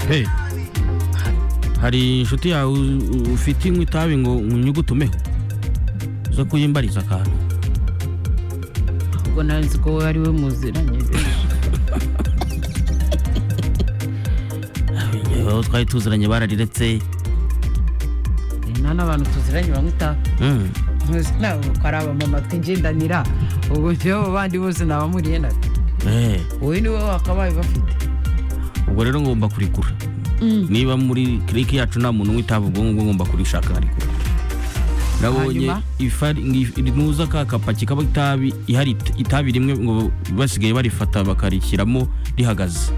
hey hari inshuti yawe ufite inkwi itabi ngo unyugutumeho zo kuyimbariza akantu ubwo ntazi ko wowe ari we muziranye aho twari tuziranye barariretse nta n'abantu tuziranye banywa itabi Mm. ntuzi ntabwo ko ari abamama twigendanira ubwo njyewe bandi bose ni abamuriye natwe Eh, wowe ni wowe wakabaye bafite ubwo rero ngomba kurikura niba muri kiriki yacu nta muntu witaba ubwonko ubwo ngomba kurishaka nkarikura nabonye Hanyuma? ifari ngi- nuza ka kapaki kaba itabi ihari it- itabi rimwe ngo basigaye barifata bakarishyiramo rihagaze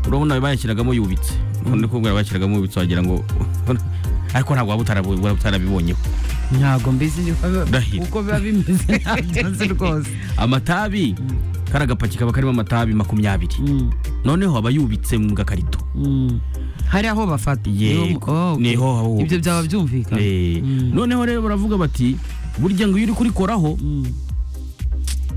urabona bayashyiragamo yubitse undi kubwira bayashyiragamo yubitse wagira ngo ariko ntabwo waba utarabu- waba utarabibonyeho ntabwo mbizi ni- Ndahiro. uko biba bimeze ntabyo nzi rwose amatabi kari agapaki kaba karimo amatabi makumyabiri noneho aba yubitse mu gakarito Mm. hari aho bafata Yego, Oh, niho haba hubatse. ibyo byaba byumvikana Eh, noneho rero baravuga bati burya ngo iyo uri kurikoraho Mm.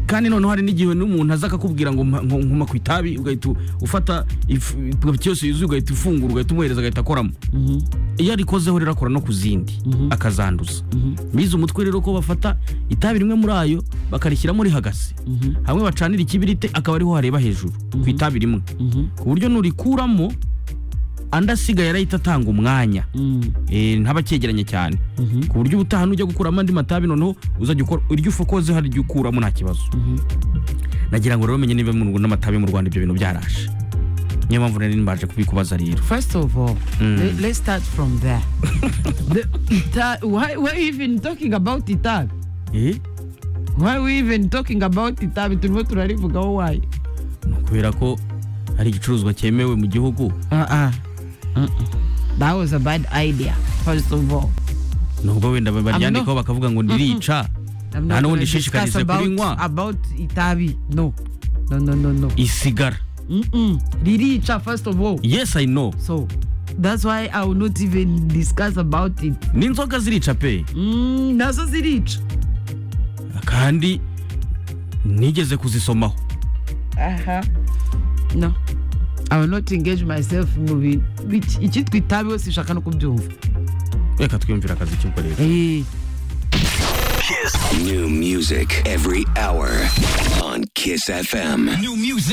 kandi noneho hari n'igihe n'umuntu aza akakubwira ngo mpa- ngo nkoma ku itabi ugahita ufata ifu- igapaki yose yuzuye ugahita ufungura ugahita umuhereza agahita akoramo Mhm, iyo arikozeho rero akora no ku zindi Mhm. akazanduza mhm, bize umutwe rero ko bafata itabi rimwe muri ayo bakarishyiramo rihagaze mhm, hamwe bacanira ikibirite akaba ariho hareba hejuru ku itabi rimwe mhm, ku buryo nurikuramo andi asigaye arahita atanga umwanya mhm, Eh, ntaba acyegeranye cyane mhm, ku buryo ubutaha nujya gukuramo andi matabi noneho uzajya ukora iryo ufa ukoze hari iryo ukuramo nta kibazo mhm. nagira ngo rero umenye niba mu Rwanda n'amatabi mu rwanda ibyo bintu byaraje niyo mpamvu nari mbaje kubikubaza rero First of all, Mm. le- let's start from there. the, Ita- why why even talking about Itabi? eh Why we even talking about Itabi? Turimo turarivugaho why? ni ukubera ko hari igicuruzwa cyemewe mu gihugu Uh-uh. That was a bad idea, first of all. nubwo wenda baryandikaho not- bakavuga ngo ndirica I'm nta not n'ubundi gonna discuss ishishikarize about, kurinywa about Itabi. No. No, no, no, no. isigara Mm-mm. Riricha, first of all. yes i know So that's why I will not even discuss about it. n'inzoga zirica pe Mm, nazo zirica. kandi nigeze kuzisomaho Aha. No. I will not engage myself mu bintu biki- icyitwa itabi wese ushaka no kubyumva. reka twiyumvira akazi cy'ubwo rero Eh. Kiss. New music every hour on Kiss FM. New music.